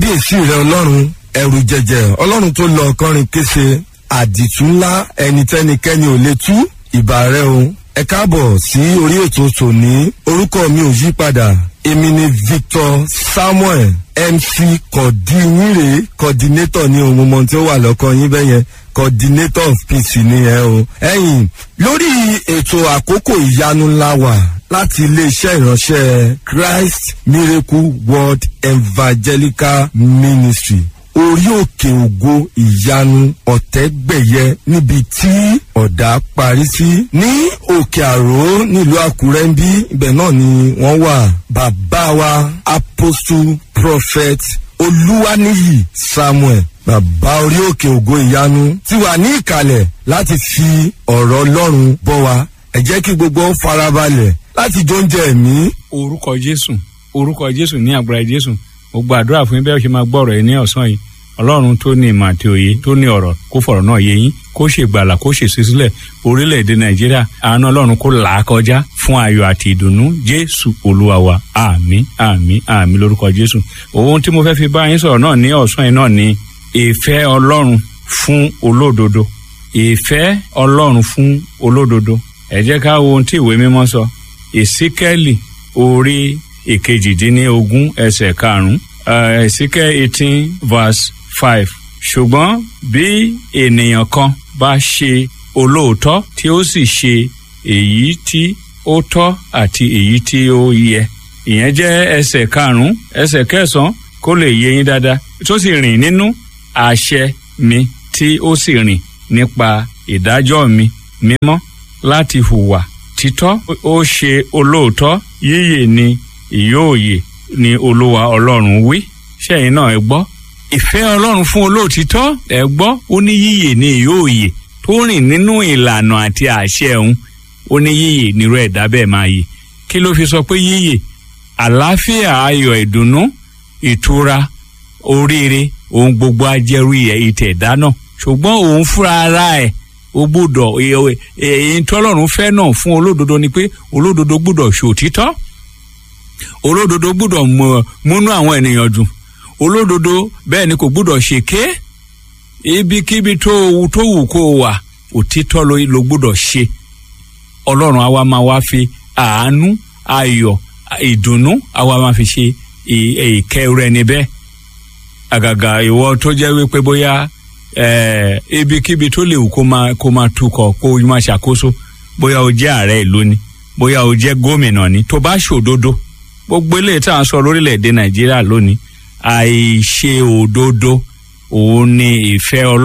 kábíyèsí rẹ ọlọ́run ẹrù jẹjẹ ọlọ́run tó lọ ọkọrin kése àdìtú ńlá ẹnitẹ́nikẹ́ni ò lè tú ìbà rẹ o ẹ káàbọ̀ sí orí ètò tòní orúkọ mi ò yí padà èmi ni victor samuel mc kọ̀dínyìnrè coordinator ní ohun mọ̀ tí ó wà lọ́kàn yín bẹ́yẹn coordinator of peace ni ẹ o. ẹ̀yin lórí ètò àkókò ìyanu ńlá wà láti iléeṣẹ́ ìránṣẹ́ christ miracle world evangelical ministry orí òkè ògo ìyanu ọ̀tẹ́gbẹ̀yẹ níbi tí ọ̀dà parí sí ní òkè àró nílùú àkúrẹ́ ń bí ibẹ̀ náà ni wọ́n wà bàbá wa apostle prophet olúwaníyì samuel bàbá orí òkè ògo ìyanu ti wà ní ìkàlẹ̀ láti fi ọ̀rọ̀ ọlọ́run bọ́ wa ẹ jẹ́ kí gbogbo farabalẹ̀ láti jóúnjẹ ẹ̀mí. orúkọ jésù orúkọ jésù ní agbára jésù mo gbàdúrà fún yín bẹ́ẹ̀ ṣe máa gbọ́ ọ̀rọ̀ yìí ní ọ̀sán yìí ọlọ́run tó ní ìmọ̀ àti òye tó ní ọ̀rọ̀ kó fọ̀rọ̀ náà yé yín kó ṣe gbàlà kó ṣe sísílẹ̀ orílẹ̀-èdè nàìjíríà àánú ọlọ́run kó là á kọjá fún ayọ̀ àti ìdùnnú jésù olúwa wa àmín àmín àmín lórúkọ jésù ohun tí mo fẹ́ fi bá yín sọ̀rọ̀ náà ní ọ̀sán yìí náà ni ìfẹ́ ọlọ́run fún olódodo ìfẹ́ ọlọ́run fún olódodo ẹ jẹ́ ká wo ohun tí ìwé mímọ́ sọ ìsíkẹ́lì orí ìkejìdínlógún ẹsẹ̀ karùn-ún ìsíkẹ́ eighteen verse five ṣùgbọ́n bí ènìyàn kan bá ṣe olóòótọ́ tí ó sì ṣe èyí tí ó tọ́ àti èyí tí ó yẹ ìyẹn jẹ́ ẹsẹ̀ karùn-ún ẹsẹ̀ kẹsàn-án kó lè yé yín dáadáa tó sì rìn nínú àṣẹ mi tí ó sì rìn nípa ìdájọ́ mi mímọ́ láti hùwà títọ́ ó ṣe olóòótọ́ yíyè ni ìyóòyè ni olúwa ọlọ́run wí ṣẹ́yìn náà ẹ gbọ́ ìfẹ́ ọlọ́run fún olóòtítọ́ ẹ gbọ́ ó ní yíyè ni ìyóòyè tó rìn nínú ìlànà àti àṣẹ òun ó ní yíyè nírú ẹ̀dá bẹ́ẹ̀ máa yè kí ló fi sọ pé yíyè àlàáfíà ayọ̀ ìdùnnú ìtura oríire ohun gbogbo ajẹ́rú ìtẹ̀dá náà ṣùgbọ́n òun fúnra ara ẹ̀ ó gbúdọ̀ èyí tọ́lọ́run fẹ́ náà fún olódodo ni pé olódodo gbúdọ̀ ṣòtítọ́ olódodo gbúdọ̀ múnú àwọn ènìyàn dùn olódodo bẹ́ẹ̀ ni kò gbúdọ̀ ṣèké ibikíbi tó tó wù kó wà òtítọ́ ló gbúdọ̀ ṣe ọlọ́run àwa máa wá fi àánú ayọ̀ ìdùnnú àwa máa fi ṣe ìkẹ́ rẹ níbẹ̀ àgàgà ìwọ tó jẹ́ wípé bóyá ibikíbi tó lè wù kó máa kó máa tukọ̀ kó máa ṣàkóso bóyá o jẹ́ ààrẹ ìlú ni bóyá o jẹ́ gómìnà ni tó bá ṣòdodo gbogbo eléyìí tá à ń sọ lórílẹ̀‐èdè nàìjíríà lónìí àìṣe òdodo òun ni ìfẹ́ ọlọ́run